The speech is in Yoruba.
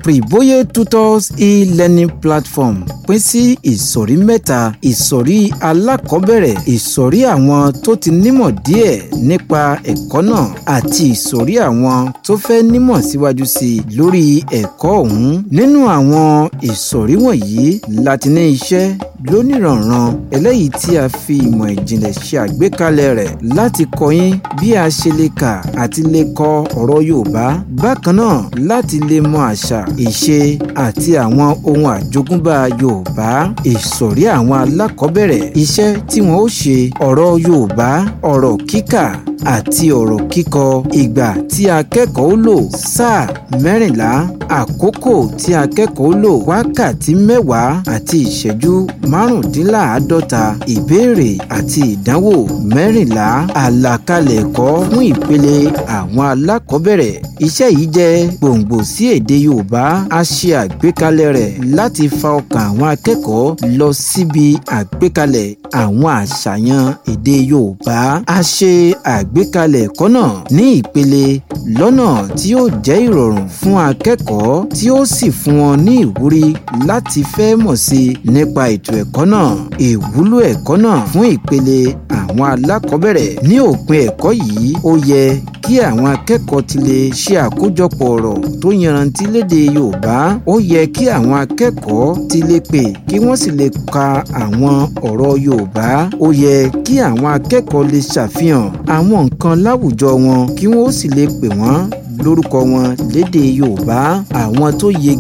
Privoye Tutors e-learning platform pín sí ìsọ̀rí mẹ́ta ìsọ̀rí alákọ̀ọ́bẹ̀rẹ̀ ìsọ̀rí àwọn tó ti nímọ̀ díẹ̀ nípa ẹ̀kọ́ náà àti ìsọ̀rí àwọn tó fẹ́ nímọ̀ síwájú sí i lórí ẹ̀kọ́ ọ̀hún nínú àwọn ìsọ̀rí wọ̀nyí láti ní iṣẹ́ lónìrànran eléyìí tí a fi ìmọ̀ ìjìnlẹ̀ ṣe àgbékalẹ̀ rẹ̀ láti kọ́ yín bí a ṣe lè kà àti lè kọ ọ̀rọ̀ Yorùbá bákan náà láti lè mọ àṣà ìṣe àti àwọn ohun àjogúnbá Yorùbá ìsọ̀rí àwọn alákọ̀ọ́bẹ̀rẹ̀ iṣẹ́ tí wọ́n ó ṣe ọ̀rọ̀ Yorùbá ọ̀rọ̀ kíkà àti ọ̀rọ̀ kíkọ ìgbà tí akẹ́kọ̀ọ́ lò sáà mẹ́rìnlá àkókò tí akẹ́kọ̀ọ́ lò wákàtí mẹ́wàá àti ìṣẹ́jú márùndínláàádọ́ta ìbéèrè àti ìdánwò mẹ́rìnlá àlàkalẹ̀ ẹ̀kọ́ fún ìpele àwọn alákọ̀ọ́bẹ̀rẹ̀ iṣẹ́ yìí jẹ́ gbòǹgbò sí èdè Yorùbá a ṣe àgbékalẹ̀ rẹ̀ láti fa ọkàn àwọn akẹ́kọ̀ọ́ lọ síbi àgbékalẹ̀ àwọn àṣàyàn èdè Yorùbá a ṣe àgbékalẹ̀ ẹ̀kọ́ náà ní ìpele lọ́nà tí yóò jẹ́ ìrọ̀rùn fún akẹ́kọ̀ọ́ tí ó sì fún wọn ní ìwúrí láti fẹ́ mọ̀ sí i nípa ètò ẹ̀kọ́ náà ìwúlò ẹ̀kọ́ náà fún ìpele àwọn alákọ̀ọ́bẹ̀rẹ̀ ní òpin ẹ̀kọ́ yìí ó yẹ kí àwọn akẹ́kọ̀ọ́ ti lè ṣe àkójọpọ̀ ọ̀rọ̀ tó yanrantí lédè Yorùbá ó yẹ kí àwọn akẹ́kọ̀ọ́ ti lè pè kí wọ́n sì lè ka àwọn ọ̀rọ̀ Yorùbá ó yẹ kí àwọn akẹ́kọ̀ọ́ lè ṣàfihàn àwọn nǹkan láwùjọ wọn kí wọ́n sì lè pè wọ́n lórúkọ wọn lédè Yorùbá àwọn tó yege